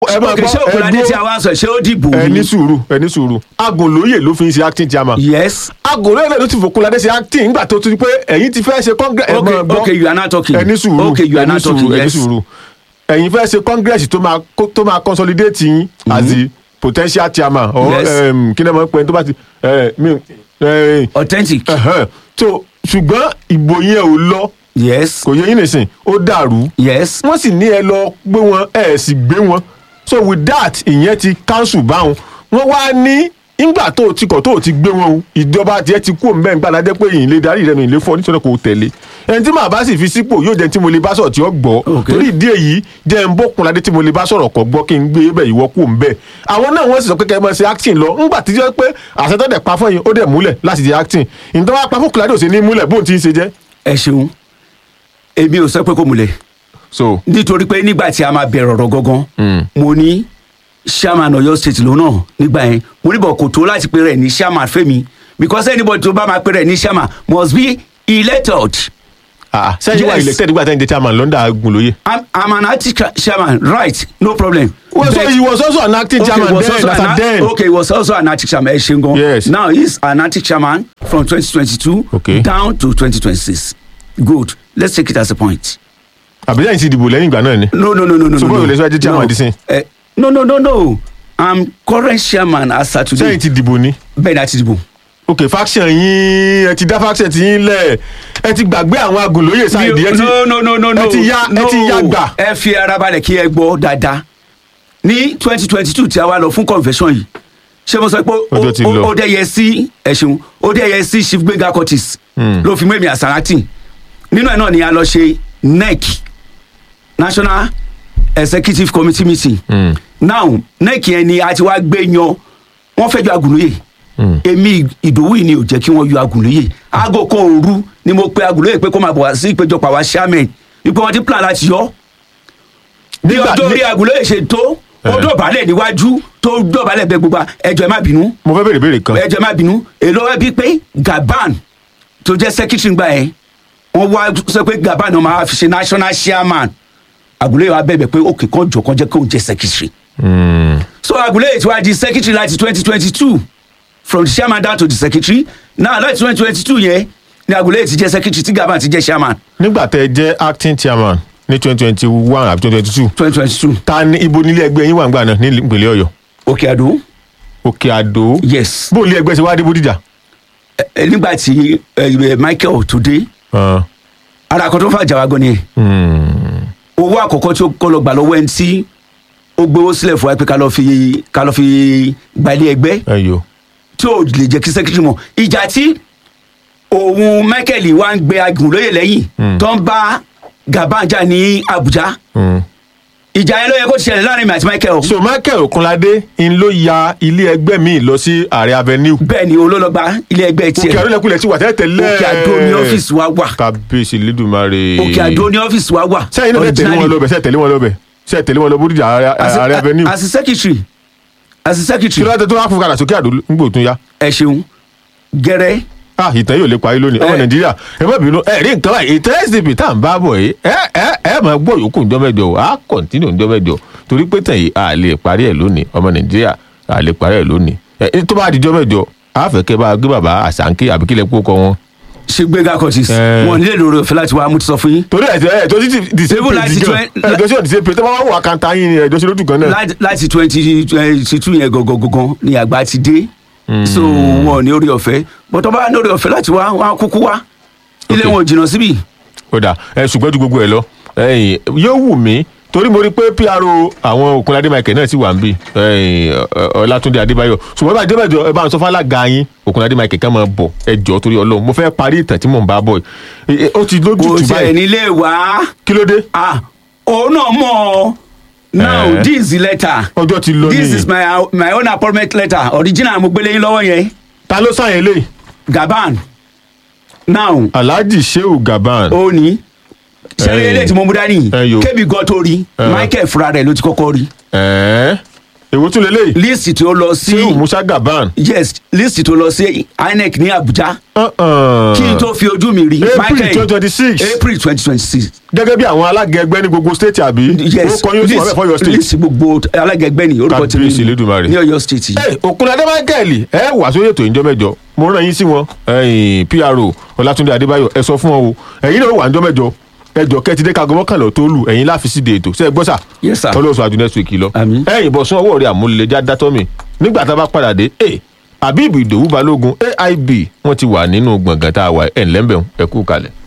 ẹ máa ok gbọ́, ṣé ẹ òkúladé dúró. tí a wá sọ ṣé ó dìbò ẹ ní ni sùúrù ẹ ní sùúrù agùnlóye ló fi ń ṣe acting chairman yes agùnlóye náà ló ti fòkunladé ṣe acting nígbà tó ti pé ẹ̀yin ti fẹ́ ṣe congress ẹ Okay, máa gbọ́. okay, you are not talking. ẹ ní sùúrù Okay, you are ẹ ní not talking, sùúrù, ẹ ní yes. sùúrù ẹ̀yin fẹ́ ṣe congress tó máa kó- tó máa consolidate yín as the potential chairman or Yes. um, kí ni wọ́n pè é tó bá ti eh, mi- eh, authentic ẹ̀hẹ́n. so ṣùgbọ́n ìbò yẹn ò lọ yes kò yẹ yín nìsín ó dàrú yes wọ́n sì ní ẹ lọ gbé wọn ẹ sì gbé wọn so with that ìyẹn ti cancel báwọn wọ́n wá ní ìgbà tó o ti kọ̀ tó o ti gbé wọn o ìjọba tiẹ̀ ti kú òǹbẹ́ nígbà ládé pé ìyìn lè darí rẹ̀ mi lè fọ́ nítorí kò tẹ̀lé ẹni tí màá bá sì fi sípò yóò jẹ́ tí mo lè bá sọ̀rọ̀ tí ó gbọ́ Okay. torí ìdí èyí jẹ́ ń bókun ládé tí mo lè bá sọ̀rọ̀ kọ̀ gbọ́ kí n gbé bẹ̀ ìwọ́ kú òǹbẹ́ àwọn náà wọ́n sì sọ pé kẹ́ ẹ máa ṣe acting lọ ńgbà tí jẹ́ pé àṣẹ tó dẹ̀ pa fún yín ó dẹ̀ múlẹ̀ láti ṣe acting ìtàn wá pa fún kùládé òsè ní múlẹ̀ bóun ti ń ṣe jẹ́ ẹ ṣeun èmi ò sọ pé kò múlẹ̀ so nítorí pé nígbà tí a máa bẹ̀rẹ̀ ọ̀rọ̀ gangan mo ní chairman Ọ̀yọ́ state lòun náà nígbà yẹn mo ní bọ̀ kò tó láti pe rẹ̀ ní chairman fẹ́mi because anybody tó bá máa pe rẹ̀ ní chairman must be elected ah sẹ́yìn wà Yes. elected nígbà tẹ́yìn jẹ́ chairman lọ́ndà agùnlóye. I'm, I'm an acting cha- chairman right no problem. well so But- he was also an acting Okay, chairman was then also as an at act- then. okay, he was also an acting chairman. Ẹ ṣeun gan. Yes. Now he's an acting chairman from 2022 Okay. down to 2026. Good. Let's take it as a point. àbí sẹ́yìn ti dìbò lẹ́yìn ìgbà náà ni. No, no, no, no, no. So no, báwo no. lè sọ ẹ jẹ́ chairman no. di sin? Eh, no, no, no, no. I'm current chairman as at today. sẹ́yìn ti dìbò ni. Bẹ́ẹ̀ ni a ti dìbò. ok faction yín ẹ ti dá faction ti yín lẹ̀ ẹ ti gbàgbé àwọn agùnlóye sáìdì ẹ ti no, no, no, no, no. ẹ ti ya ẹ ti ya gbà. Ẹ fi ara balẹ̀ kí ẹ gbọ́ dáadáa. Ní 2022 tí a wá lọ fún convention yìí, ṣé mo sọ pé ó- Ọjọ́ ti ó- lọ. ó dẹ̀ yẹ sí ẹ̀ṣin ó dẹ̀ yẹ sí chief gbẹ̀ngà curtis ló fi mú èmi àsàràtì nínú ẹ̀ náà ni a lọ ṣe nec national executive committee meeting now nec yẹn ni a ti wá gbé yan wọ́n fẹ́ yọ agùnlóye èmi ìdòwú yìí ni ò jẹ́ kí wọ́n yọ agùnlóye aago kan òru ni mo pe agùnlóye pé kó máa bọ̀ wá sí ìpéjọpọ̀ àwa chairman ipò wọn ti plan láti yọ bí Nígbà- ọjọ́ ní- orí agùnlóye ṣe tó ó Eh. dọ̀bálẹ̀ níwájú tó dọ̀bálẹ̀ bẹ gbogbo ẹjọ́ ẹ má bínú mo fẹ́ bèrè béèrè kan. ẹjọ́ ẹ má bínú èlò ẹ bí pé Gaban tó jẹ́ secretary gbà yẹn wọ́n wá sọ pé Gaban náà máa fi ṣe national chairman agùnlóye wa bẹ̀bẹ̀ pé òkè kan jọ kan jẹ́ kó jẹ́ secretary so agùnlóye ti wá di secretary láti twenty twenty two from the chairman down to the secretary now láti twenty twenty two yẹn ni agùnlóye ti jẹ́ secretary tí Gaban ti jẹ́ chairman nígbà tẹ́ ẹ jẹ́ acting chairman ní twenty twenty one àbí twenty twenty two twenty twenty two ta ni ibo nílé ẹgbẹ́ yín wà ńgbà náà ní ìpínlẹ̀ ọ̀yọ́ òkè àdó òkè àdó yes bó ilé ẹgbẹ́ ṣe wá dé bódìjà. ẹ- ẹ, nígbà tí ẹ, ẹ, Michael tó dé Ah, ara kan tó fà jà wá gan ni hmm. owó àkọ́kọ́ tí ó kọ́ lọ gbà lọ́wọ́ ẹni tí ó gbowó sílẹ̀ fún wa pé ká lọ fi ká lọ fi gbalẹ̀ ẹgbẹ́ ẹ yo tí ò lè jẹ́ kí sẹ́kítírì mọ̀ ìjà tí òun Michael wa ń gbé agùnlóye lẹ́yìn tó ń bá Gaban jà ní Abuja Hmm. ìjà yẹn ló yẹ kó ti ṣẹlẹ̀ láàrin mi àti Michael so michael okunlade ń ló ya ilé ẹgbẹ́ mi lọ sí ààrẹ avenue bẹ́ẹ̀ ni olólọ́gba ilé ẹgbẹ́ òkè tiẹ̀ àdólẹ́kulẹ̀ ti wà tẹ́lẹ̀ tẹ́lẹ̀ Òkè Àdó ní ọ́fíìsì wa wà kábíyèsí lédùmarè Òkè Àdó ní ọ́fíìsì wa wà sẹ́yìn náà tẹ̀lé wọn originally. lọ́bẹ̀ sẹ́yìn tẹ̀lé wọn lọ́bẹ̀ sẹ́yìn tẹ̀lé wọn lọ bódìjà ààrẹ as a- ààrẹ avenue as a secretary as a kí secretary ló dé tó wá fún kadà sókè àdó ńgbò tún ya ẹ ṣeun gẹrẹ ah ìtàn yóò lè parí lónìí ọmọ Eh. nàìjíríà ẹ má bínú ẹ rí nǹkan báyìí ìtàn sdp tá à ń bá bọ̀ yìí ẹ ẹ ẹ máa gbọ́ yòókù ńjọ́ mẹ́jọ o á kọ̀ntínú ńjọ́ mẹ́jọ torí pé tàn yìí a lè parí ẹ̀ lónìí ọmọ nàìjíríà a lè parí ẹ̀ lónìí ẹ tó bá dijọ́ mẹ́jọ a fẹ́ kẹ́ bá a gbé bàbá àṣàǹkì àbí kílẹ̀ kó kọ wọn. ṣe gbẹgà curtis Eh. wọn nílé lórí ọ̀fẹ́ láti wá mú ti sọ fún yín torí ẹ̀ ẹ̀ tó ti di same Even page láti gan twen- ẹ̀ tó ti di same page tó bá wà wà kanta yín ni ẹ̀ tó ṣe lójú kan náà. Láti- láti twenty twenty two yẹn gangan gangan ni àgbà ti dé so wọn ò ní orí ọ̀fẹ́ bọ́tọ̀ bá ní orí ọ̀fẹ́ láti wá wọn á kúkú wá ilé Okay. wọn ò jìnnà síbí ó dà ẹ ṣùgbọ́n ju gbogbo ẹ lọ ẹ̀yìn yóò wù mí torí mo rí pé pro àwọn Òkunládé Michael náà sì wà ń bì ẹ̀yìn Ọ- Ọlátúndé Adébáyọ̀ ṣùgbọ́n bá débẹ̀jọ ẹ bá ń sọ fálága yín Òkunládé Michael kan máa bọ̀ ẹ jọ torí Ọlọ́run mo fẹ́ parí ìtàn tí mò ń bá bọ̀ yìí Ẹ- ẹ, ó ti kò lójútùú tiẹ̀ báyìí nílé wá kí ló dé ah òun náà mọ̀ ọ́ now Eh. this is the letter ọjọ́ ti lọ this ní is my my own appointment letter original mo gbélé yín lọ́wọ́ yẹn ta ló sàn yẹn lé Gaban now Alhaji Shehu Gaban ó ní sẹ́yìn Eh. eléyìí tí mo mú dání Eh, yo. kébì gan tó rí Eh. Michael fúnra rẹ̀ ló ti kọ́kọ́ rí ẹ̀ẹ́ èwo tún lélẹ́yìí list tó lọ sí sehu musa gaban yes list tó lọ sí inec ní abuja Uh-uh. kí n tó fi ojú mi rí april twenty twenty six april twenty twenty six gẹ́gẹ́ bí àwọn alága ẹgbẹ́ ní gbogbo state àbí yes ó kọ́ yóò sì wọ́n fẹ́ fọ́ your state. list gbogbo alágẹgbẹ́ ni orúkọ tèmi Kábíyèsí Elédùmarè. ní ọ̀yọ́ state yìí. Ẹ, Òkunládé Michael ẹ wà sórí ètò ìjọ mẹ́jọ mo rán yín sí wọn ẹ̀yin PRO Ọlátúndé Adébáyọ̀ ẹ sọ fún wọn o ẹ̀yin náà wà níjọ mẹ́jọ ẹjọ kẹtìdé kago mọ́kànlá tó lù ẹ̀yin láfi síde ètò ṣe é gbọ́ sà Yes, sir. ọlọ́sọ àjù next week lọ Àmín. ẹ̀yin bọ̀ sún ọwọ́ rẹ̀ àmúlẹ̀já dátọ́ mi nígbà tá a bá padà dé ẹ Habib Ìdòwú Balógun AIB wọ́n ti wà nínú gbọ̀ngàn tá a wà ẹ̀ ńlẹ́mbẹ̀ẹ́ ẹ kú kalẹ̀.